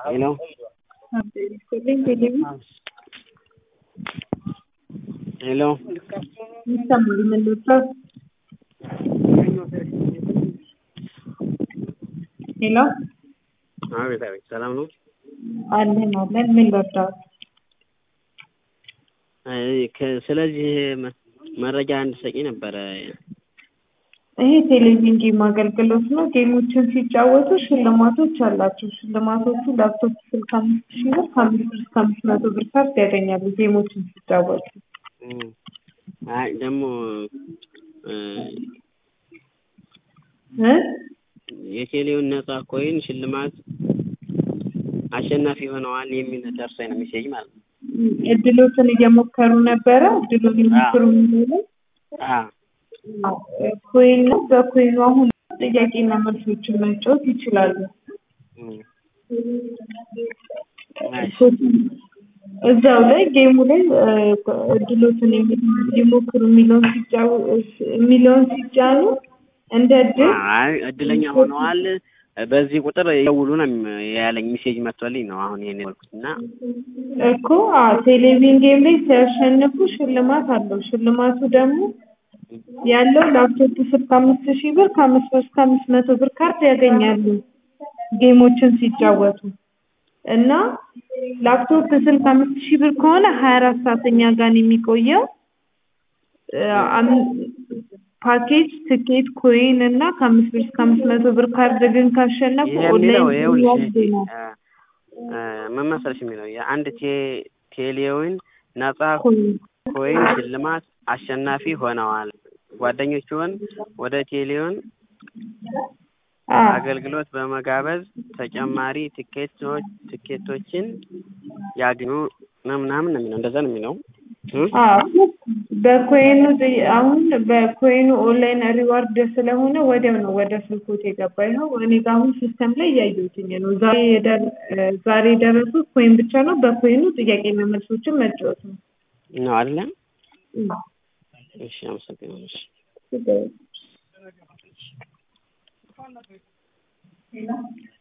Hello. Hello. ይሰማል መልሰው ሄሎ አቤት አቤት፣ ሰላም ነው? አለን አለን ምን ልርዳዎት? አይ ከ- ስለዚህ መ- መረጃ እንድትሰጪ ነበረ። ይሄ ቴሌቪዥን ጌም አገልግሎት ነው። ጌሞችን ሲጫወቱ ሽልማቶች አላቸው። ሽልማቶቹ ላፕቶፕ ስልክ አምስት ሺህ ብር ከአምስት ብር እስከ አምስት መቶ ብር ካርድ ያገኛሉ ጌሞችን ሲጫወቱ። እም፣ አይ ደግሞ እ፣ እ? የቴሌውን ነጻ ኮይን ሽልማት አሸናፊ ሆነዋል የሚል ደርሶኝ ነው ሜሴጅ ማለት ነው። እድሎትን እየሞከሩ ነበረ። እድሉን ይሞክሩ የሚለው አ ኮይን ነው። በኮይኑ አሁን ጥያቄና መልሶችን መጫወት ይችላሉ። እም፣ እሺ፣ እዛው ላይ ጌሙ ላይ እ፣ እድሎትን ሊሞክሩ የሚለውን ሲጫው የሚለውን ሲጫኑ እንደ እድል አይ እድለኛ ሆነዋል በዚህ ቁጥር ይደውሉ ነው ያለኝ ሜሴጅ መጥቶልኝ ነው አሁን ይሄን ያልኩት እና እኮ አዎ፣ ቴሌቪዥን ጌም ላይ ሲያሸንፉ ሽልማት አለው። ሽልማቱ ደግሞ ያለው ላፕቶፕ ስልክ አምስት ሺህ ብር ከአምስት ብር እስከ አምስት መቶ ብር ካርድ ያገኛሉ ጌሞችን ሲጫወቱ እና ላፕቶፕ ስልክ አምስት ሺህ ብር ከሆነ ሀያ አራት ሰዓት እኛ ጋር ነው የሚቆየው እ፣ አም- ፓኬጅ ትኬት ኮይን እና ከአምስት ብር እስከ አምስት መቶ ብር ካርድ ግን ካሸነፉ ይሄ የሚለው ኦንላይን ይኸውልሽ ዋስዴ ነው። እ፣ እ፣ ምን መሰለሽ የሚለው የአንድ ቴ- ቴሌውን ነጻ ኮይን ኮይን ሽልማት አሸናፊ ሆነዋል። ጓደኞችዎን ወደ ቴሌውን አዎ አገልግሎት በመጋበዝ ተጨማሪ ትኬቶች ትኬቶችን ያግኙ ነው ምናምን ነው የሚለው እንደዛ ነው የሚለው እ? አዎ በኮይኑ ጥይ- አሁን በኮይኑ ኦንላይን ሪዋርድ ስለሆነ ወዲያው ነው ወደ ስልኮት የገባ ይኸው እኔ ጋር አሁን ሲስተም ላይ እያየሁትኝ ነው። ዛሬ የደር- እ፣ ዛሬ የደረሱት ኮይን ብቻ ነው። በኮይኑ ጥያቄና መልሶችን መጫወት ነው። ነው አይደለ? እም። እሺ አመሰግናለሁ። እሺ። ችግር የለም።